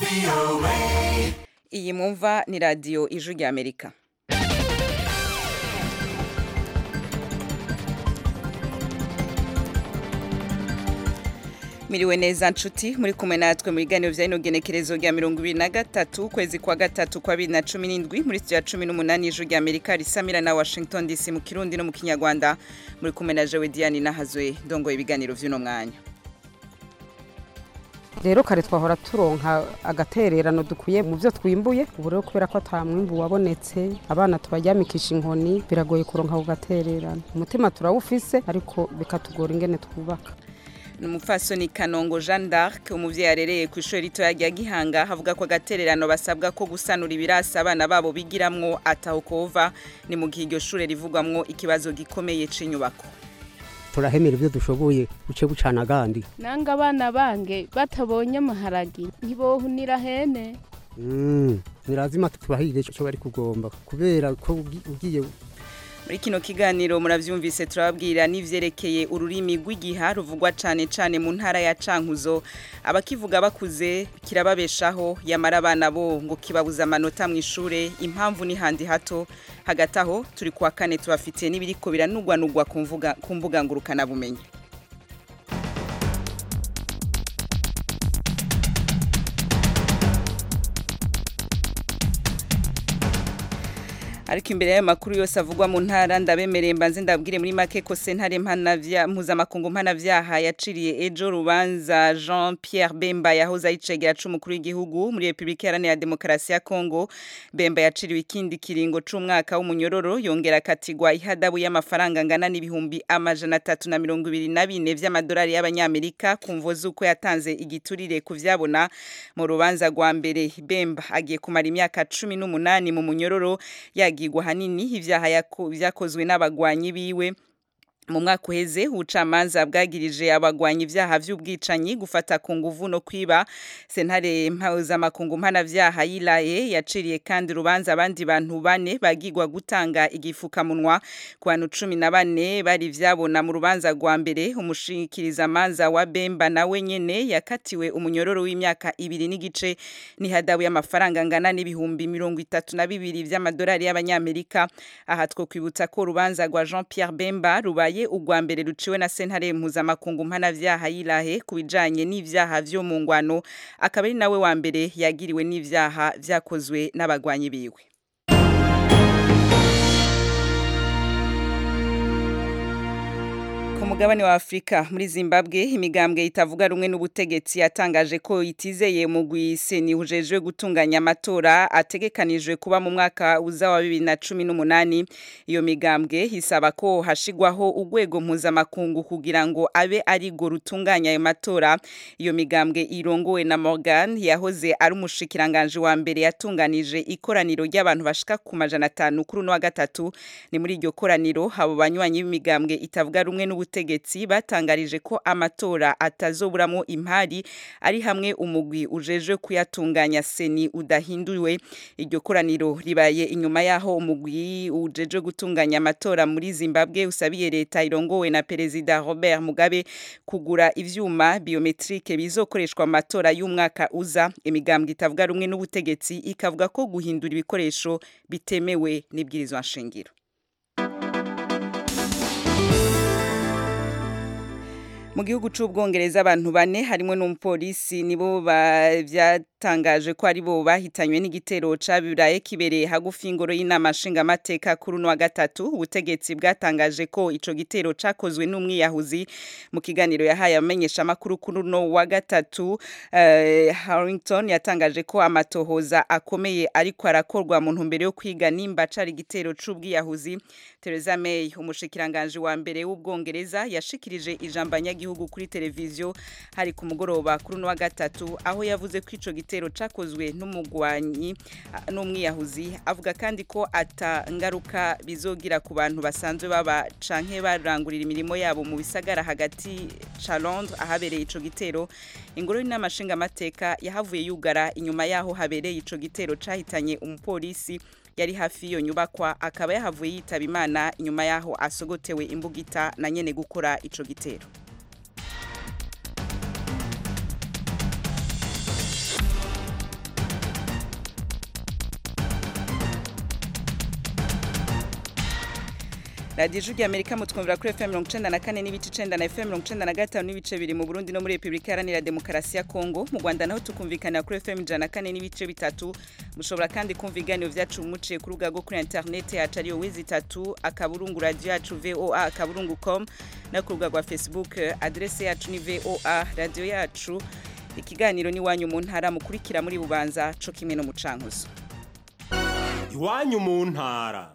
iyi mwumva ni radiyo ijwi rya amerika miriwe neza nshuti muri kumwe natwe mu biganiro bya ino genekerezo rya mirongo ibiri na gatatu ukwezi kwa gatatu kwa bibiri na cumi n'indwi muri studio ya cumi n'umunani ijwi rya amerika risamira na washington dc mu kirundi no mu kinyarwanda muri kumwe na jewe diane nahazwe ndongoye ibiganiro vy'uno mwanya rero kare twahora turonka agatererano dukuye mu byo twimbuye ubu rero kubera ko ata mwimbu wabonetse abana tubaryamikisha inkoni biragoye kuronka ako gatererano umutima turawufise ariko bikatugora ingene twubaka ni umupfasoni kanongo jeanne d'arc umuvyeyi arereye ku ishuri ritoya rya gihanga havuga ko agatererano basabwa ko gusanura ibirasi abana babo bigiramwo ataho kova ni mu gihe iryo shure rivugwamwo ikibazo gikomeye c'inyubako turahemera ibyo dushoboye buce bucana agandi nanga abana bange batabonye amaharagi ntibohunira hene nirazima tubahirire icyo bari kugomba kubera ko ugi- ugiye muri kino kiganiro muravyumvise turababwira n'ivyerekeye ururimi rw'igiha ruvugwa cane cane mu ntara ya cankuzo abakivuga bakuze kirababeshaho yamara abana bo ngo kibabuza amanota mu ishure impamvu ni handi hato hagati aho turi kuwa kane tubafitiye n'ibiriko biranugwanugwa ku mvuga- ku mbuga ngurukanabumenyi ariko imbere y'ayo makuru yose avugwa mu ntara ndabemereye mbanze ndabwire muri make ko sentare mpanavya mpuzamakungu mpanavyaha yaciriye ejo rubanza Jean Pierre Bemba yahoze ayicegera c'umukuru w'igihugu muri Republika Iharanira Demokarasi ya Kongo Bemba yaciriwe ikindi kiringo c'umwaka w'umunyororo yongera akatigwa ihadabu y'amafaranga angana n'ibihumbi amajana atatu na mirongo ibiri na bine vy'amadolari y'abanyamerika ku mvo z'uko yatanze igiturire ku vyabona mu rubanza rwa mbere Bemba agiye kumara imyaka cumi n'umunani mu munyororo yagirwa hanini ivyaha yako- vyakozwe n'abagwanyi biwe mu mwaka uheze ubucamanza bwagirije abagwanyi ivyaha vy'ubwicanyi gufata ku nguvu no kwiba sentare mpuzamakungu mpanavyaha yilaye yaciriye kandi urubanza abandi bantu bane bagirwa gutanga igifukamunwa ku bantu cumi na bane bari vyabona mu rubanza rwa mbere umushikirizamanza wa bemba nawe nyene yakatiwe umunyororo w'imyaka ibiri n'igice n'ihadabu y'amafaranga angana n'ibihumbi mirongo itatu na bibiri vy'amadolari y'abanyamerika aha twokwibutsa ko urubanza rwa jean pierre bemba rubaye urwa mbere ruciwe na sentare mpuzamakungu mpanavyaha yilahe ku bijanye n'ivyaha vyo mu ngwano akaba ari nawe wa mbere yagiriwe n'ivyaha vyakozwe n'abagwanyi biwe Ku mugabane wa Afrika muri Zimbabwe imigambwe itavuga rumwe n'ubutegetsi yatangaje ko itizeye mu gwiseni hujejwe gutunganya amatora ategekanijwe kuba mu mwaka uza wa 2018 iyo migambwe hisaba ko hashigwaho urwego mpuzamakungu kugira ngo abe ari go rutunganya ayo matora iyo migambwe irongowe na Morgan yahoze ari umushikiranganje wa mbere yatunganije ikoraniro ry'abantu bashika ku majana atanu kuri uno wa gatatu ni muri iryo koraniro abo banywanyi b'imigambwe itavuga rumwe n'ubutegetsi batangarije ko amatora atazoburamo impari ari hamwe umugwi ujejwe kuyatunganya seni udahinduwe iryo koraniro ribaye inyuma yaho umugwi ujejwe gutunganya amatora muri Zimbabwe usabiye leta irongowe na perezida Robert Mugabe kugura ivyuma biometrike bizokoreshwa mu matora y'umwaka uza imigambwe itavuga rumwe n'ubutegetsi ikavuga ko guhindura ibikoresho bitemewe n'ibwirizwa nshingiro mu gihugu c'ubwongereza abantu bane harimo n'umupolisi nibo ba- vyatangaje ko ari bo bahitanywe n'igitero cabiraye kibereye hagufi y'ingoro y'inama nshingamateka kuri uno wa gatatu ubutegetsi bwatangaje ko ico gitero cakozwe n'umwiyahuzi mu kiganiro yahaye amenyesha amakuru kuri uno wa gatatu eh, Harrington yatangaje ko amatohoza akomeye ariko arakorwa mu ntumbero yo kwiga nimba cari igitero c'ubwiyahuzi Theresa May umushikiranganje wa mbere w'ubwongereza yashikirije ijambo abanyagihugu kuri televiziyo hari ku mugoroba kuri uno wa gatatu aho yavuze ko ico gitero cakozwe n'umugwanyi ah, n'umwiyahuzi avuga kandi ko ata ngaruka bizogira ku bantu basanzwe baba canke barangurira imirimo yabo mu bisagara hagati ca Londres ahabereye ico gitero ingoro y'inama nshingamateka yahavuye yugara inyuma yaho habereye ico gitero cahitanye umupolisi yari hafi y'iyo nyubakwa akaba yahavuye yitaba imana inyuma yaho asogotewe imbugita na nyene gukora ico gitero radiyo ijwi amerika mutwumvira kuri fm mirongo icenda na kane n'ibice icenda na fm mirongo icenda na gatanu n'ibice biri mu burundi no muri repubulika iharanira demokarasi ya kongo mu rwanda naho tukumvikanira kuri fm ijana na kane n'ibice bitatu mushobora kandi kumva ibiganiro vyacu muciye ku rubuga rwo kuri interineti yacu ariyo wizi itatu akaburungu radiyo yacu voa akaburungu com no ku rubuga rwa facebook adrese yacu ni voa radiyo yacu ikiganiro n'iwanyu mu ntara mukurikira muri bubanza co kimwe no mu cankuzo iwanyu mu ntara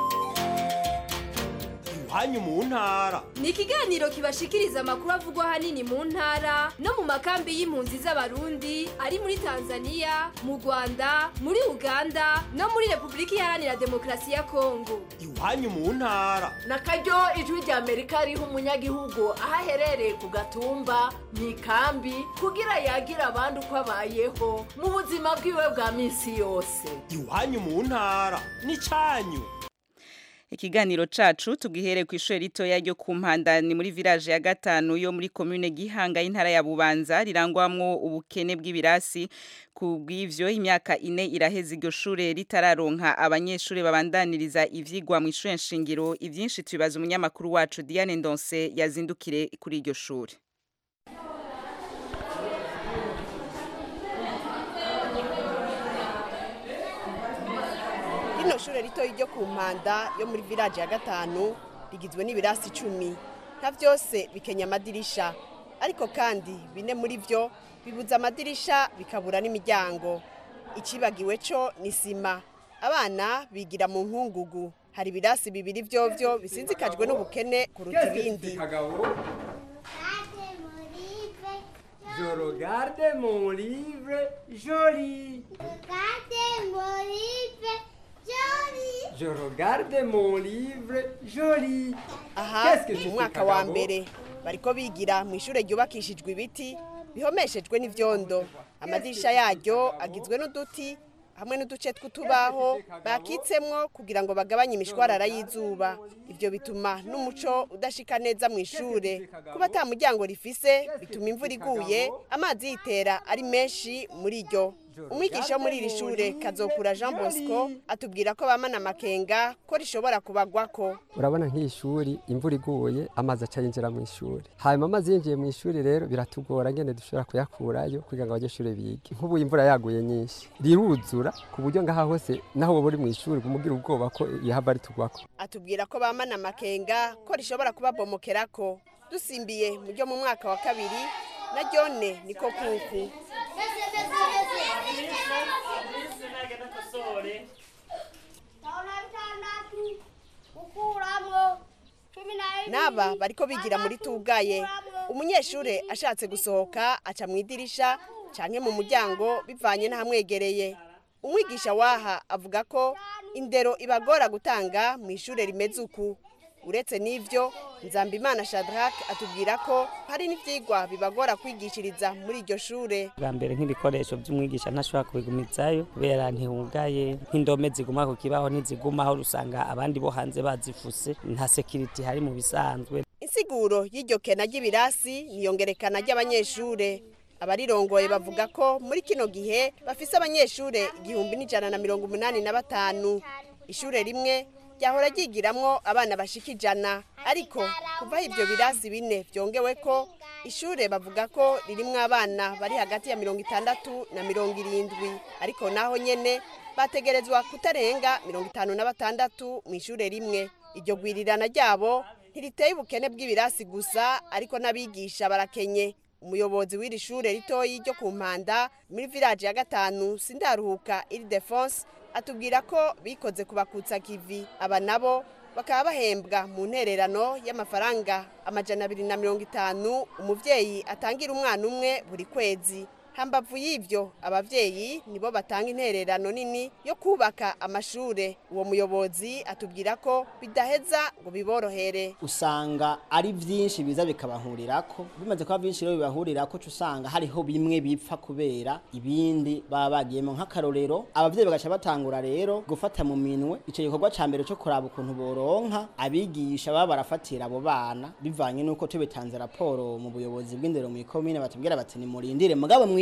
iwanyu mu ntara ni ikiganiro kibashikiriza amakuru avugwa ahanini mu ntara no mu makambi y'impunzi z'abarundi ari muri tanzania mu rwanda muri uganda no muri repubulika iharanira demokarasi ya kongo iwanyu mu ntara na karyo ijwi rya amerika riha umunyagihugu aho aherereye ku gatumba mu ikambi kugira yagira abandi uko abayeho mu buzima bwiwe bwa minsi yose iwanyu mu ntara n'icanyu ikiganiro cacu tugihere ku ishure ritoya ryo ku mpanda ni muri village ya gatanu yo muri commune Gihanga y'intara ya Bubanza rirangwamwo ubukene bw'ibirasi ku bw'ivyo imyaka ine iraheze iryo shure ritararonka abanyeshure babandaniriza ivyigwa mu ishure nshingiro ivyinshi tubibaza umunyamakuru wacu Diane Ndonse yazindukire kuri iryo shure rino shure ritoyi ryo ku mpanda yo muri village ya gatanu rigizwe n'ibirasi icumi nka byose bikenya amadirisha ariko kandi bine muri byo bibuza amadirisha bikabura n'imiryango ikibagiwe cyo ni sima abana bigira mu nkungugu hari ibirasi bibiri vyovyo bisinzikajwe n'ubukene kuruta ibindi Je regarde mon livre joli. Regardez mon livre joli. Je regarde mon livre joli. aha Qu'est-ce que je mu fais, mwaka wa Kagabo? mbere bariko bigira mu ishure ryubakishijwe ibiti bihomeshejwe n'ivyondo amadirisha yaryo agizwe n'uduti hamwe n'uduce tw'utubaho bakitsemwo kugira ngo bagabanye imishwarara y'izuba ivyo bituma n'umuco udashika neza mu ishure kuba ata muryango rifise bituma imvura iguye amazi yitera ari menshi muri ryo umwigisha wo muri iri shure kazokura jean bosco atubwira ko bamana amakenga ko rishobora kubagwako urabona nk'iyi shuri imvura iguye amazi aca yinjira mu ishuri hanyuma amazi yinjiye mu ishuri rero biratugora ngene dushobora kuyakurayo kugira ngo abanyeshuri bige nk'ubu imvura yaguye nyinshi riruzura ku buryo ngaha hose naho woba uri mu ishuri umugira ubwoba ko yahava ritugwako atubwira ko bamana amakenga ko rishobora kubabomokerako dusimbiye mu ryo mu mwaka wa kabiri na ryone niko kuku n'aba bariko bigira muri tugaye umunyeshure ashatse gusohoka aca mu idirisha canke mu muryango bivanye n'ahamwegereye umwigisha waha avuga ko indero ibagora gutanga mu ishure rimeze uku uretse n'ivyo nzambimana shadrack atubwira ko hari n'ivyigwa bibagora kwigishiriza muri iryo shure bwa mbere nk'ibikoresho by'umwigisha ntashobora kubigumizayo kubera ntihugaye nk'indome ziguma ku kibaho ntizigumaho usanga abandi bo hanze bazifuse nta sekiriti hari mu bisanzwe insiguro y'iryo kena ry'ibirasi niyongerekana ry'abanyeshure abarirongoye bavuga ko muri kino gihe bafise abanyeshure igihumbi n'ijana na mirongo umunani na batanu ishure rimwe ryahora ryigiramwo abana bashika ijana ariko kuvaho ivyo birasi bine vyongewe ko ishure bavuga ko ririmwo abana bari hagati ya mirongo itandatu na mirongo irindwi ariko naho nyene bategerezwa kutarenga mirongo itanu na batandatu mu ishure rimwe iryo gwirirana ryabo ntiriteye ubukene bw'ibirasi gusa ariko n'abigisha barakenye umuyobozi w'iri shure ritoyi ryo ku mpanda muri village ya gatanu sindaruhuka iri defense atubwira ko bikoze kubakutsa kivi aba nabo bakaba bahembwa mu ntererano y'amafaranga amajana abiri na mirongo itanu umuvyeyi atangira umwana umwe buri kwezi hambavu y'ivyo abavyeyi nibo batanga intererano nini yo kubaka amashure uwo muyobozi atubwira ko bidaheza ngo biborohere usanga ari byinshi biza bikabahurirako bimaze kuba byinshi rero bibahurirako uca usanga hariho bimwe bipfa kubera ibindi baba bagiyemo nk'akarorero abavyeyi bagaca batangura rero gufata mu minwe ico gikorwa ca mbere co kuraba ukuntu boronka abigisha baba barafatira abo bana bivanye n'uko tubitanze raporo mu buyobozi bw'indero mu ikomine batubwira bati nimurindire mugabo mwiga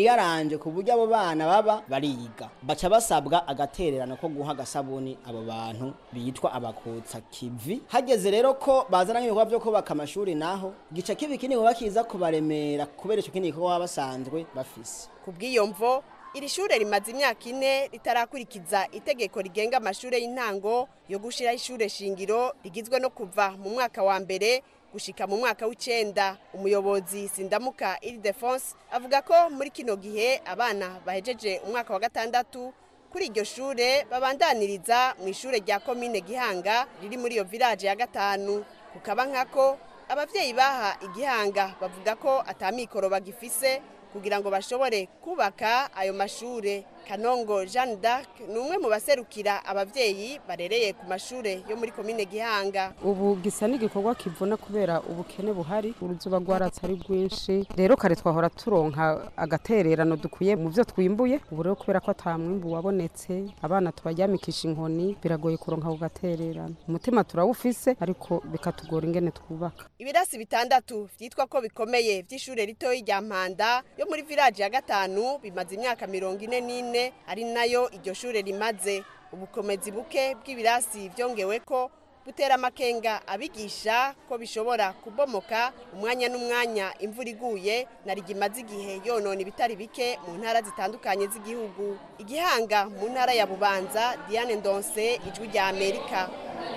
biyaranje ku buryo abo bana baba bariga baca basabwa agatererano ko guha agasabuni abo bantu bitwa abakutsa kivi hageze rero ko bazana nk'ibikorwa byo kubaka amashuri naho gica kibi kini kuba kiza kubaremera kubera icyo kindi gikorwa baba basanzwe bafise ku bw'iyo mvo iri shure rimaze imyaka ine ritarakurikiza itegeko rigenga amashure y'intango yo gushiraho ishure shingiro rigizwe no kuva mu mwaka wa mbere gushika mu mwaka w'icenda umuyobozi sindamuka iridefonse avuga ko muri kino gihe abana bahejeje umwaka wa gatandatu kuri iryo shure babandaniriza mu ishure rya komine gihanga riri muri iyo village ya gatanu kukaba nkako abavyeyi baha igihanga bavuga ko atamikoro bagifise kugira ngo bashobore kubaka ayo mashure kanongo jeanne d'arc ni umwe mu baserukira abavyeyi barereye ku mashure yo muri komine gihanga ubu gisa n'igikorwa kivuna kubera ubukene buhari uruzuba rwaratse ari rwinshi rero kare twahora turonka agatererano dukuye mu byo twimbuye ubu rero kubera ko ata mwimbu wabonetse abana tubaryamikisha inkoni biragoye kuronka ako gatererano umutima turawufise ariko bikatugora ingene twubaka ibirasi bitandatu vyitwa ko bikomeye vy'ishure ritoyi rya mpanda yo muri village ya gatanu bimaze imyaka mirongo ine n'ine ari nayo iryo shure rimaze ubukomezi buke bw'ibirasi vyongewe ko butera amakenga abigisha ko bishobora kubomoka umwanya n'umwanya imvura iguye na rigimaze igihe yonona ibitari bike mu ntara zitandukanye z'igihugu igihanga mu ntara ya bubanza diane ndonse ijwi rya amerika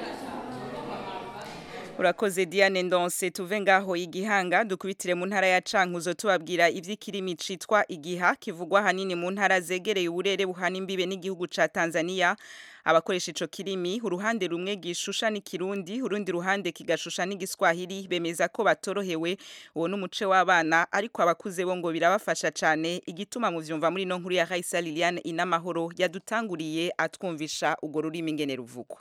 urakoze diane ndonse tuve ngaho igihanga dukubitire mu ntara ya cankuzo tubabwira ivy'ikirimi citwa igiha kivugwa hanini mu ntara zegereye uburere buhana imbibe n'igihugu ca tanzania abakoresha ico kirimi uruhande rumwe gishusha n'ikirundi urundi ruhande kigashusha n'igiswahili bemeza ko batorohewe uwo n'umuce w'abana ariko abakuze bo ngo birabafasha cane igituma mu vyumva muri no nkuru ya Raisa Liliane inamahoro yadutanguriye atwumvisha ugo rurimi ingene ruvugwa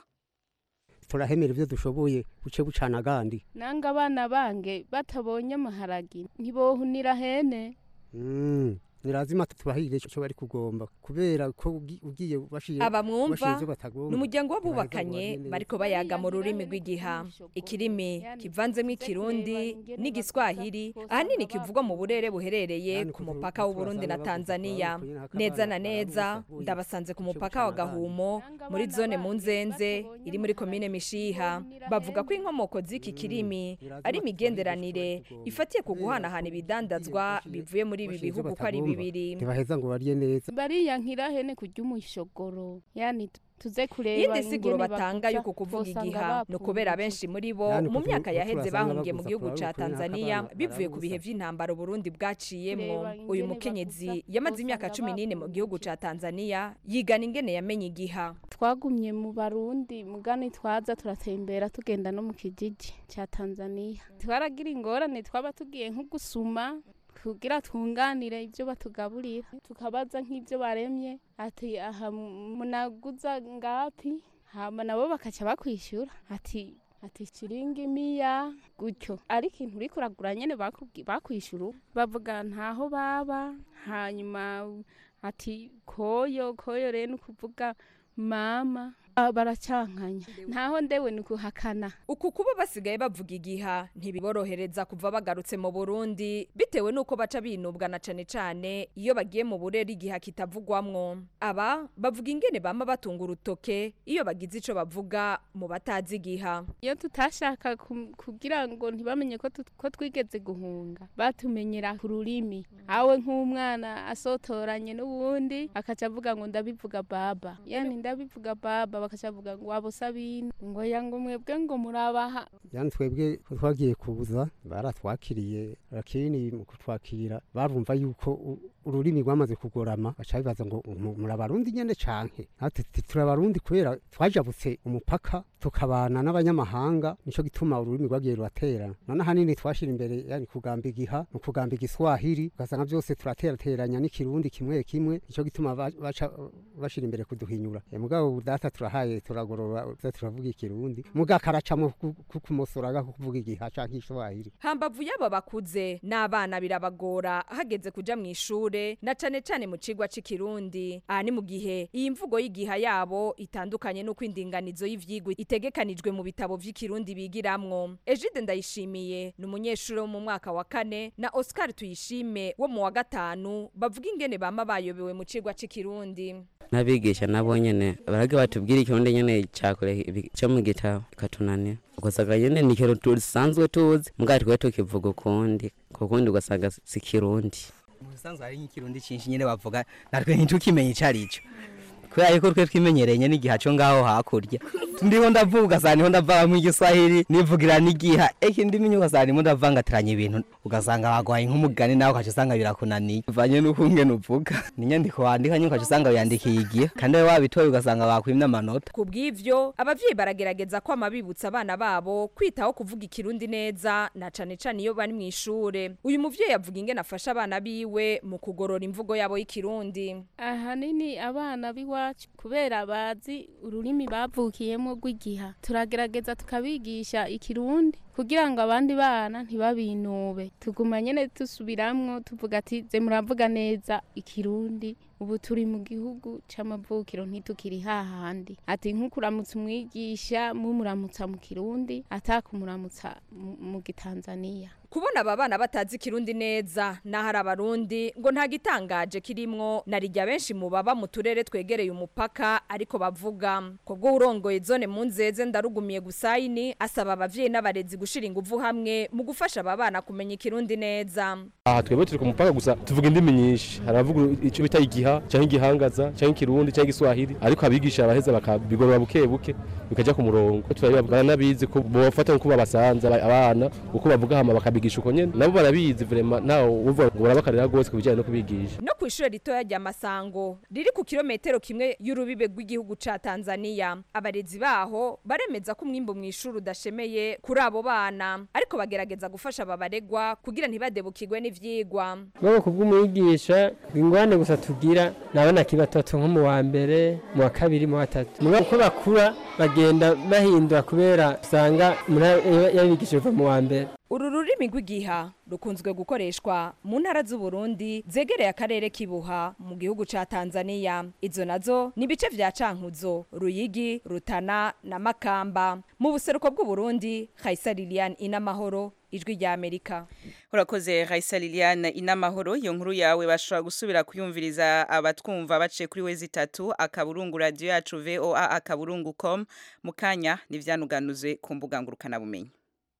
turahemera ibyo dushoboye buce bucana agandi nanga abana bange batabonye amaharagi ntibohunira hene Mm, ni lazima tubahirire ico bari kugomba kubera ko ugi- ugiye bashire aba bashire mwumva ivyo batagomba ni umuryango ntibaheza ngo w'abubakanye bagende bariko bayaga mu rurimi rw'igiha ikirimi kivanzemo ikirundi n'igiswahili ahanini kivugwa mu burere buherereye ku mupaka w'uburundi na tanzania neza na neza ndabasanze ku mupaka wa gahumo muri zone mu nzenze iri muri komine mishiha bavuga ko inkomoko z'iki kirimi ari imigenderanire ifatiye ku guhanahana ibidandazwa bivuye muri ibi bihugu ko ari bibiri ntibaheza ngo barye neza bariyankira hene kurya umushogoro yani tuze kureba iyindi siguro ingene batanga bavuga, yuko kuvuga bosanga igiha ni bapfuye. ukubera benshi muri bo Yani mu kutu- myaka yaheze kuturasanga bahungiye mu baguza gihugu kuraba ca ukuntu tanzania akabana bivuye ku barabuza. bihe vy'intambara uburundi bwaciyemwo Reba uyu ingene mukenyezi bavuga, yamaze imyaka bosanga cumi n'ine mu bapfuye. gihugu ca tanzania yigana ingene yamenye igiha twagumye mu barundi mugani twaza turatembera tugenda no mu kijiji cya tanzania twaragira ingorane twaba tugiye nko gusuma kugira twunganire ibyo batugaburira tukabaza nk'ibyo baremye ati aha munaguza ngapi hama nabo bakaca bakwishyura ati ati shiringi miya gutyo ariko ikintu uriko uragura nyene bakubwi- bakwishyura bavuga ntaho baba hanyuma ati koyo koyo rero ni ukuvuga mama Ah, baracankanya ntaho ndewe ni ukuhakana uku kuba basigaye bavuga igiha ntibiborohereza kuva bagarutse mu burundi bitewe n'uko baca binubwa na cane cane iyo bagiye mu burere igiha kitavugwamwo aba bavuga ingene bama batunga urutoke iyo bagize ico bavuga mu batazi igiha iyo tutashaka kum- kugira ngo ntibamenye ko tut- ko twigeze guhunga batumenyera ku rurimi awe nk'umwana asotoranye n'uwundi akaca avuga ngo ndabivuga baba yani ndabivuga baba bakaca bavuga ngo wabo sabine ngo yango mwebwe ngo murabaha yani twebwe ko twagiye kuza baratwakiriye lakini mu kutwakira barumva yuko u- ururimi rwamaze kugorama baca bibaza ngo mu- muri abarundi nyene canke natwe tuti turi abarundi kubera twajabutse umupaka tukabana n'abanyamahanga nico gituma ururimi rwagiye ruraterana none ahanini twashira imbere yani kugamba igiha mu kugamba igiswahili ugasanga byose turaterateranya n'ikirundi kimwe kimwe nico gituma ba- baca bashira imbere kuduhinyura Eh, mugabo data turahaye turagorora uza turavuga ikirundi mugakaracamo kukumosoraga kuvuga igiha canke iswahili hambavu y'aba bakuze n'abana birabagora hageze kuja mu ishure ishure na cane cane mu cigwa c'ikirundi aha ni mu gihe iyi mvugo y'igiha yabo itandukanye n'uko indinganizo y'ivyigwa itegekanijwe mu bitabo vy'ikirundi bigiramwo Egide ndayishimiye ni umunyeshuri wo mu mwaka wa kane na Oscar tuyishime wo mu wa gatanu bavuga ingene bama bayobewe mu cigwa c'ikirundi n'abigisha nabo nyene barage batubwira ikirundi nyene cakure ibi- co mu gitabo katunanira ugasanga nyene ni ikintu dusanzwe tuzi mugabo twe tukivuga ukundi kukundi ugasanga si kirundi musanzwe hari nk'ikirundi cinshi nyene bavuga natwe ntitukimenye ico arico kubera yuko twe twimenyereye n'igiha co ngaho hakurya ndiho ndavuga ugasanga niho ndavanga igiswahili nivugira n'igiha eki ndimi ugasanga ndimo ndavangatiranya ibintu ugasanga bagwaye nk'umugani nawe ukaca usanga birakunaniye bivanye n'uko ngene uvuga n'inyandiko wandika nyine ukaca usanga wiyandikiye igihe kandi we wabitoye ugasanga bakwimye amanota ku bw'ivyo abavyeyi baragerageza ko amabibutsa abana babo kwitaho kuvuga ikirundi neza na cane cane iyo bari mw'ishure uyu muvyeyi avuga ingene afasha abana biwe mu kugorora imvugo yabo y'ikirundi ahanini abana b'iwacu kubera bazi ururimi bavukiyemo rw'igiha turagerageza tukabigisha ikirundi kugira ngo abandi bana ntibabinube tuguma nyene dusubiramwo tuvuga ati ze muravuga neza ikirundi ubu turi mu gihugu c'amavukiro ntitukiri hahandi ati nk'ukuramutsa umwigisha mumuramutsa mu kirundi atakumuramutsa mu- mu gitanzaniya kubona aba bana batazi ikirundi neza naho ari abarundi ngo nta gitangaje kirimwo na rijya benshi mu baba mu turere twegereye umupaka ariko bavuga kubwo urongoye zone mu nzeze ndarugumiye gusayini asaba abavyeyi n'abarezi gushira inguvu hamwe mu gufasha aba bana kumenya ikirundi neza aha twebwe turi ku mupaka gusa tuvuga indimi nyinshi hari abavuga icyo bita igiha cyangwa igihangaza cyangwa ikirundi cyangwa igiswahili ariko abigisha baraheza bakabigorora buke buke bikajya ku murongo turabibabwira n'abizi ko bofata nk'uko babasanze aba- abana uko bavuga hama bakabigisha uko nyene nabo barabizi vrema ntawe uvuga ngo barabakarira rwose ku bijyanye no kubigisha no ku ishure ritoya rya masango riri ku kilometero kimwe y'urubibe rw'igihugu ca tanzania abarezi baho baremeza ko umwimbu mu ishuri udashemeye kuri abo bana ariko bagerageza gufasha aba baregwa kugira ntibadebukirwe n'ivyigwa Mwaba kubw'umwigisha ingwane gusa tugira nabona kibatoto nko mu wa mbere mu wa kabiri mu wa gatatu muga uko bakura bagenda bahindura kubera usanga yabigishije kuva mu wa mbere uru rurimi rw'igiha rukunzwe gukoreshwa mu ntara z'uburundi zegereye akarere k'ibuha mu gihugu ca tanzania izo nazo ni ibice vya cankuzo ruyigi rutana na makamba mu buseruko bw'uburundi kaisa lilian inamahoro ijwi rya amerika urakoze Raisa Liliane inamahoro iyo nkuru yawe bashobora gusubira kuyumviriza abatwumva baciye kuri we zitatu akaburungu radio yacu VOA akaburungu com mukanya nivyanuganuzwe ku mbuga ngurukana bumenyi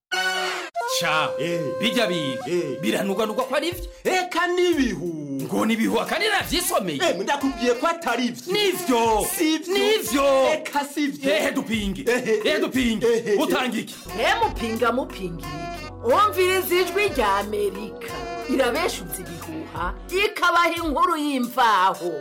ca bijya biga biranugwanugwa ko ari vyo eka n'ibihu ngo nibihu akandi navyisomeye ndakubwiye ko atari vyo nivyo nivyo eka sivyo ehe dupinge ehe dupinge utanga iki mupinga mupinga iki umviriza ijwi rya amerika irabeshuza ibihuha ikabaha inkuru y'imvaho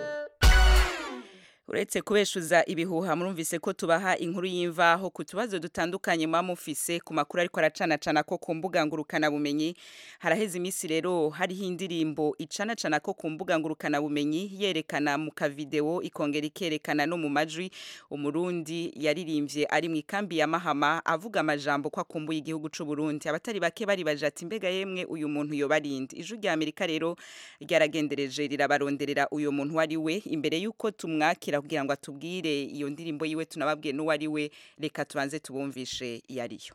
uretse kubeshuza ibihuha murumvise ko tubaha inkuru y'imvaho ku tubazo dutandukanye muba mufise ku makuru ariko aracanacana ko ku mbuga ngurukana bumenyi haraheze iminsi rero hariho indirimbo icanacana ko ku mbuga ngurukana bumenyi yerekana mu kavideo ikongera ikerekana no mu majwi umurundi yaririmbye ari mu ikambi ya mahama avuga amajambo ko akumbuye igihugu c'u Burundi abatari bake baribaje ati mbega yemwe uyu muntu yobarindi ijwi rya Amerika rero ryaragendereje rirabaronderera uyu muntu wari we imbere yuko tumwakira kugira ngo atubwire iyo ndirimbo yiwe tunababwiye n'uwo ari we reka tubanze tubumvishe iyo ariyo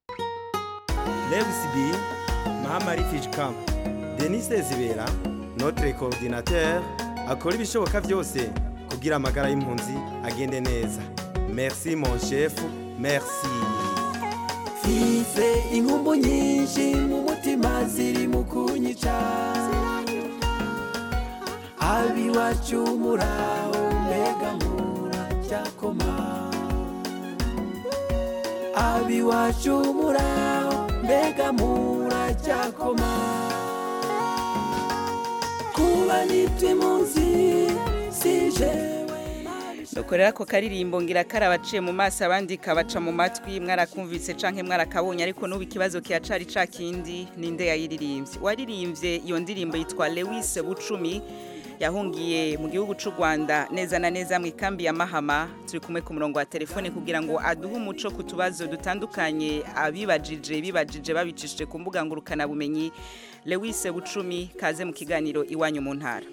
Lewis B, Mahama Refugee Camp, Denis Zibera, notre coordinateur, akora ibishoboka byose kugira amagara y'impunzi agende neza. Merci mon chef, merci. mfise inkumbu nyinshi mu mutima ziri mu kunyica abiwacu muraho mbega muracyakoma abiwacu muraho mbega muracyakoma kuba nitwe impunzi sije dukorera ako karirimbo ngira karabaciye mu maso abandi kabaca mu matwi mwarakumvise canke mwarakabonye ariko n'ubu ikibazo kiracari ca kindi ninde yayiririmbye uwaririmbye iyo ndirimbo yitwa Lewis Bucumi yahungiye mu gihugu cy'u rwanda neza na neza mu ikambi ya mahama turi kumwe ku murongo wa telefone kugira ngo aduhe umuco ku tubazo dutandukanye abibajije bibajije babicishije ku mbuga ngurukanabumenyi lewise bucumi kaze mu kiganiro iwanyu mu ntara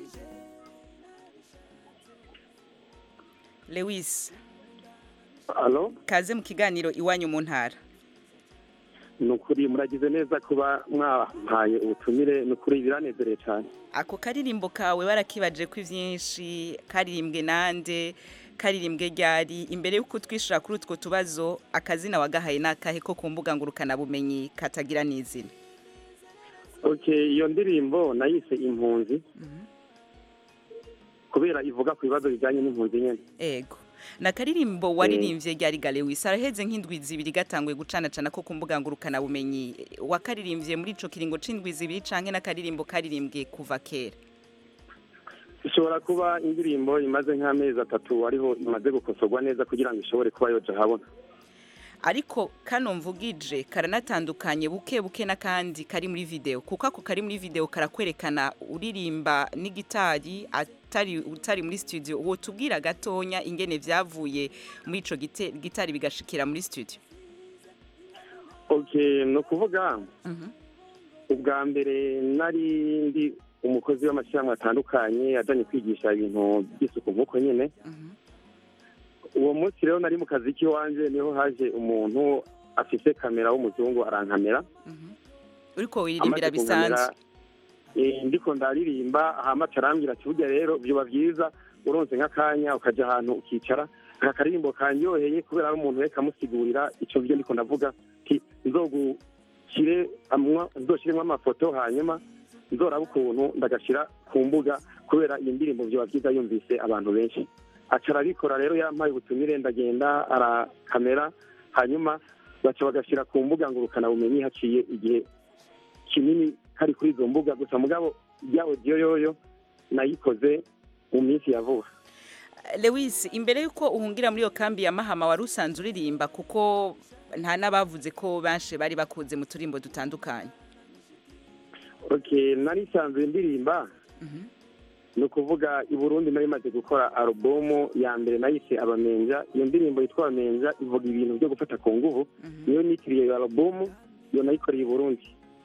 lewise Alo? kaze mu kiganiro iwanyu mu ntara ni ukuri muragize neza kuba mwampaye ubutumire ni ukuri biranezereye cyane ako karirimbo kawe warakibaje ko ibyinshi karirimbwe nande karirimbwe ryari imbere y'uko twishura kuri utwo tubazo akazina wagahaye n'akahe ko ku mbuga ngurukanabumenyi katagira n'izina ok iyo ndirimbo nayise impunzi kubera ivuga ku bibazo bijyanye n'impunzi nyine ego na karirimbo waririmbye ryari galewisi araheze nk'indwi zibiri gatanguye gucanacana ko ku mbuga ngurukanabumenyi wakaririmbye muri ico kiringo c'indwi zibiri canke n'akaririmbo karirimbwe kuva kera ishobora kuba indirimbo imaze nk'amezi atatu ariho imaze gukosorwa neza kugira ngo ishobore kuba yoja habona ariko kano mvugije karanatandukanye buke buke n'akandi kari muri video kuko ako kari muri video karakwerekana uririmba n'igitari atari utari muri studio uwo tubwira gatonya ingene vyavuye muri ico gite- gitari bigashikira muri studio ok ni ukuvuga ubwa mbere nari ndi umukozi w'amashyirahamwe atandukanye ajanye kwigisha ibintu by'isuku nk'uko nyine uwo munsi rero nari mu kazi k'iwanje niho haje umuntu afise kamera w'umuzungu arankamera uriko wiririmbira Amaze kunkamera, bisanzwe eh, ndiko ndaririmba hama carambwira ati burya rero vyoba vyiza uronse nk'akanya ukaja ahantu ukicara aka karirimbo kanyoheye kubera ari umuntu reka amusigurira ico vyo ndiko ndavuga ti nzogushire amwa- nzoshiremwo amafoto hanyuma nzoraba ukuntu ndagashira ku mbuga kubera iyi ndirimbo vyoba vyiza yumvise abantu benshi aca arabikora rero yampaye ubutumire ndagenda arakamera hanyuma baca bagashira ku mbuga ngurukanabumenyi haciye igihe kinini kari kuri izo mbuga gusa mugabo ya odiyo yoyo nayikoze mu minsi ya vuba Lewis imbere yuko uhungira muri iyo kambi ya Mahama wari usanzwe uririmba kuko nta n'abavuze ko benshi bari bakunze mu turimbo dutandukanye okay nari nsanzwe ndirimba ni ukuvuga i burundi nari maze gukora alubumu ya mbere nayise abamenja iyo ndirimbo yitwa abamenja ivuga ibintu byo gufata ku nguvu niyo nitiriye iyo alubumu iyo nayikoreye i burundi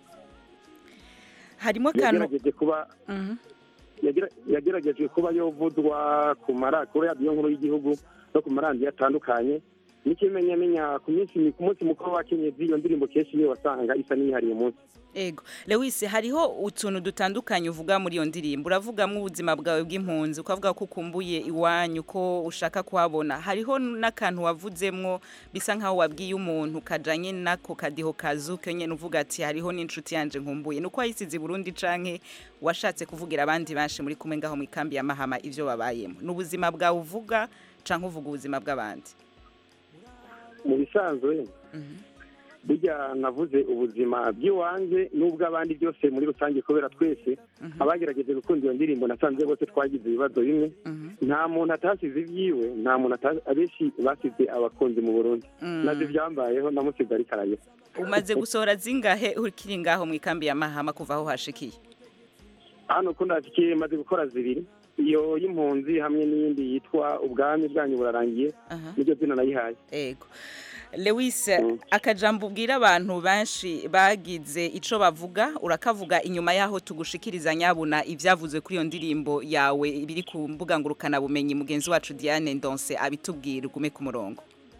harimo akantu yagerageje kuba yagira- yagerageje kuba yovudwa ku mara kuri radiyo nkuru y'igihugu no ku maradiyo atandukanye n'ikimenyamenya ku minsi ku munsi mukuru wa kenyezi iyo ndirimbo kenshi niyo wasanga isa n'iyihariye munsi ego Lewis hariho utuntu dutandukanye uvuga muri iyo ndirimbo uravugamo ubuzima bwawe bw'impunzi ukavuga ko ukumbuye iwanyu ko ushaka kuhabona hariho n'akantu wavuzemwo bisa nkaho wabwiye umuntu kajanye nako kadiho kazuke nyene uvuga ati hariho n'inshuti yanje nkumbuye nuko wayisize i Burundi canke washatse kuvugira abandi benshi muri kumwe ngaho mu ikambi ya Mahama ivyo babayemo n'ubuzima bwawe uvuga canke uvuga ubuzima bw'abandi mu bisanzwe burya navuze ubuzima bw'iwanjye n'ubw'abandi byose muri rusange kubera twese abagerageje gukunda iyo ndirimbo nasanze bose twagize ibibazo bimwe nta muntu atasize ibyiwe nta muntu ata- abenshi basize abakunzi mu burundi Mm. nabyo byambayeho namusize ariko ararira umaze gusohora zingahe ukiri ngaho mu ikambi ya Mahama kuva aho hashikiye hano uko ndashyikiye maze gukora zibiri iyo y'impunzi hamwe n'iyindi yitwa ubwami bwanyu burarangiye niryo zina nayihaye ego Lewis akajambo ubwira abantu benshi bagize ico bavuga urakavuga inyuma yaho tugushikiriza nyabuna ivyavuzwe kuri iyo ndirimbo yawe biri ku mbuga ngurukana bumenyi mugenzi wacu Diane Ndonse abitubwira ugume ku murongo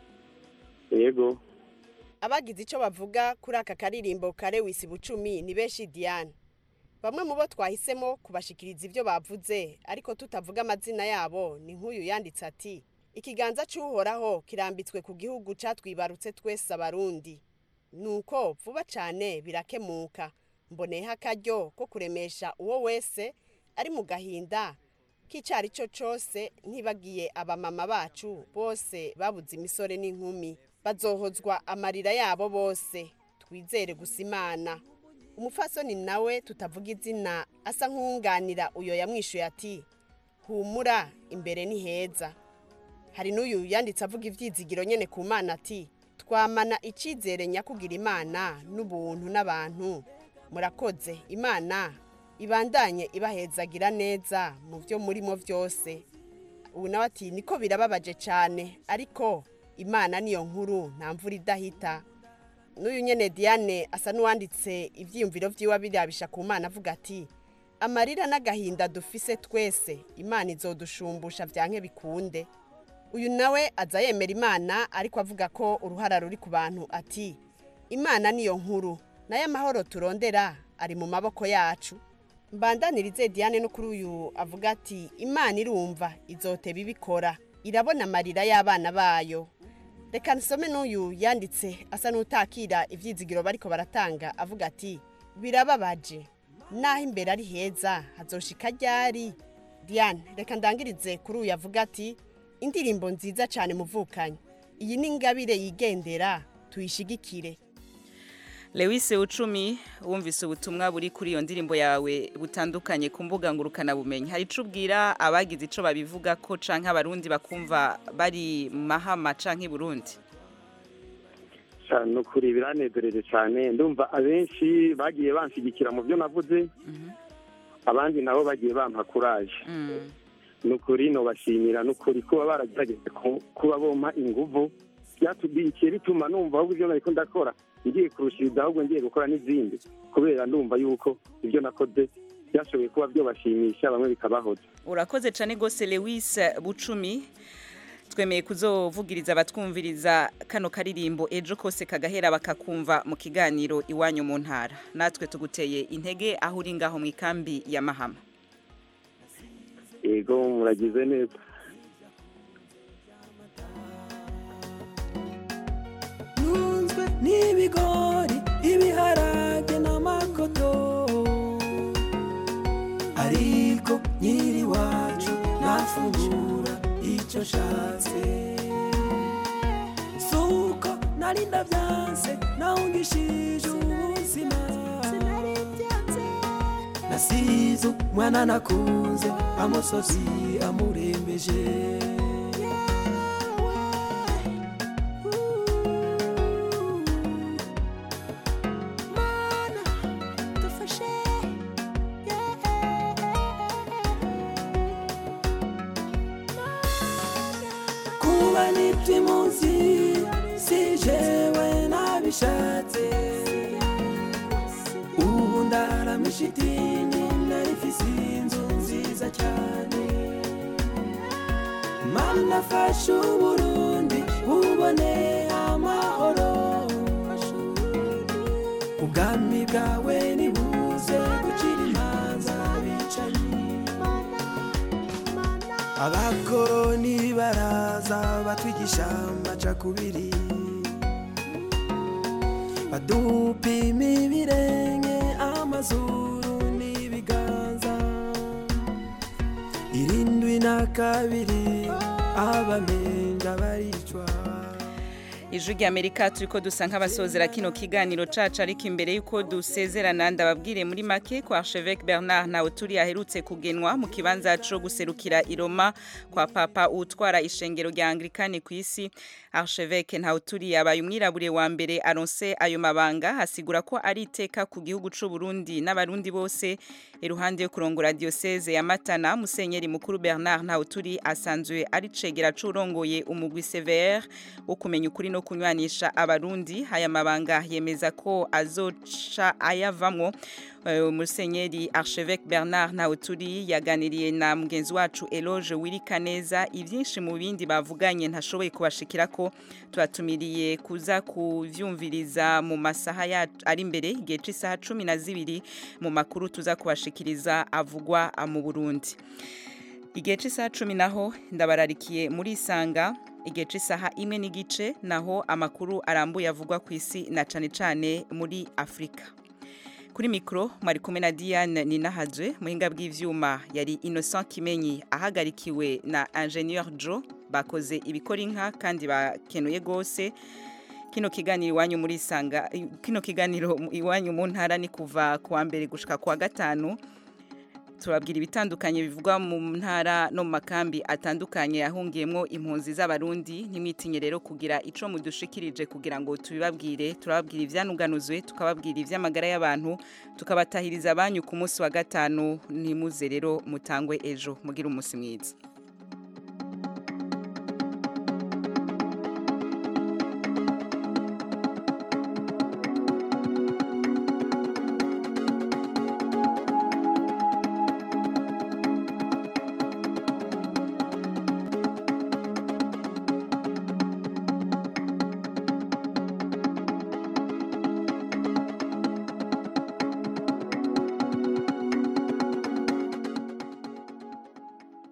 yego abagize icyo bavuga kuri aka karirimbo ka lewisi bucumi ni benshi diane bamwe mu bo twahisemo kubashikiriza ibyo bavuze ariko tutavuga amazina yabo ni nk'uyu yanditse ati ikiganza cy'uhoraho kirambitswe ku gihugu cyatwibarutse twese abarundi nuko vuba cyane birakemuka mboneyeho akaryo ko kuremesha uwo wese ari mu gahinda k'icyo ari cyo cyose ntibagiye abamama bacu bose babuze imisore n'inkumi bazohozwa amarira yabo bose twizere gusa imana umufasoni nawe tutavuga izina asa nk'uwunganira uyo yamwishuye ati humura imbere ni heza hari n'uyu yanditse avuga ibyizigiro nyine ku mana ati twamana icyizere nyakugira imana n'ubuntu n'abantu murakoze imana ibandanye ibahezagira neza mu byo murimo byose ubu nawe ati niko birababaje cyane ariko imana niyo nkuru nta mvura idahita n'uyu nyene diane asa n'uwanditse ibyiyumviro by'iwe birabisha ku mana avuga ati amarira n'agahinda dufise twese imana izodushumbusha byanke bikunde uyu nawe aza yemera imana ariko avuga ko uruhara ruri ku bantu ati imana niyo nkuru nayo amahoro turondera ari mu maboko yacu mbandanirize diane no kuri uyu avuga ati imana irumva izoteba ibikora irabona amarira y'abana bayo reka nsome n'uyu yanditse asa n'utakira ibyizigiro bariko baratanga avuga ati birababaje naho imbere ari heza hazoshika ryari diane reka ndangirize kuri uyu avuga ati indirimbo nziza cyane muvukanye iyi ni ingabire yigendera tuyishigikire Lewis Ucumi wumvise ubutumwa buri kuri iyo ndirimbo yawe butandukanye ku mbuga ngurukana bumenyi hari ico ubwira abagize ico babivuga ko canke abarundi bakumva bari mu mahama canke i Burundi cyane ukuri biranezereje cyane ndumva abenshi bagiye banshyigikira mu byo navuze abandi nabo bagiye bampa kuraje ni ukuri nubashimira ni ukuri kuba baragerageje ku- kuba bompa inguvu byatubikiye bituma numva ahubwo ibyo nariko ndakora ngiye kurushiriza ahubwo ngiye gukora n'izindi kubera ndumva yuko ibyo nakoze byashoboye kuba byobashimisha bamwe bikabahoza urakoze cyane rwose Lewis Bucumi twemeye kuzovugiriza abatwumviriza kano karirimbo ejo kose kagahera bakakumva mu kiganiro iwanyu mu ntara natwe tuguteye intege aho uri ngaho mu ikambi ya mahama yego muragize neza ntunzwe n'ibigori ibiharage n'amakoto ariko nyiri iwacu nafungura icyo nshatse suko nari ndabyanse nawungishije ubuzima nasize umwana nakunze amusozi amurembeje kuba nitwa imunsi si jewe nabishatse ubu ndaramisha idini narifise inzu nziza cyane mana fasha uburundi bubone amahoro ubwami bwawe nibuze gucira imanza bicanyi abakoroni baraza batwigisha amacakubiri badupima ibirenge amazuru n'ibiganza irindwi na kabiri abamenja baricwa ijwi ry'amerika turi ko dusa nk'abasozera kino kiganiro cacu ariko imbere y'uko dusezerana ndababwire muri make ko archevêque bernard nawe turi aherutse kugenwa mu kibanza co guserukira i roma kwa papa utwara ishengero rya anglikani ku isi archevêque ntawe turi yabaye umwirabure wa mbere aronse ayo mabanga hasigura ko ari iteka ku gihugu c'u Burundi n'abarundi bose iruhande yo kurongora diocese ya matana musenyeri mukuru bernard ntawe turi asanzwe ari cegera c'urongoye umugwi severe wo kumenya ukuri no kunywanisha abarundi aya mabanga yemeza ko azoca ayavamwo Eh, musenyeri archevêque bernard ntawuturi yaganiriye na mugenzi wacu eloge wirikaneza ibyinshi mu bindi bavuganye ntashoboye kubashikira ko tubatumiriye kuza kuvyumviriza mu masaha ya- ari imbere igihe c'isaha cumi na zibiri mu makuru tuza kubashikiriza avugwa ah, mu burundi igihe c'isaha cumi naho ndabararikiye muri isanga igihe c'isaha imwe n'igice naho amakuru arambuye avugwa ku isi na cane cane muri afurika kuri mikoro mwari kumwe na diane ninahajwe muhinga bw'ivyuma yari innocent kimenyi ahagarikiwe na ingenieur joe bakoze ibikora inka kandi bakenuye rwose kino kiganiro iwanyu muri isanga kino kiganiro iwanyu mu ntara ni kuva kuwa mbere gushika kuwa gatanu turabwira ibitandukanye bivugwa mu ntara no mu makambi atandukanye yahungiyemo impunzi z'abarundi ntimwitinye rero kugira ico mudushikirije kugira ngo tubibabwire turababwira ivyanuganuzwe tukababwira ivy'amagara y'abantu tukabatahiriza abanyu ku munsi wa gatanu ntimuze rero mutangwe ejo mugira umunsi mwiza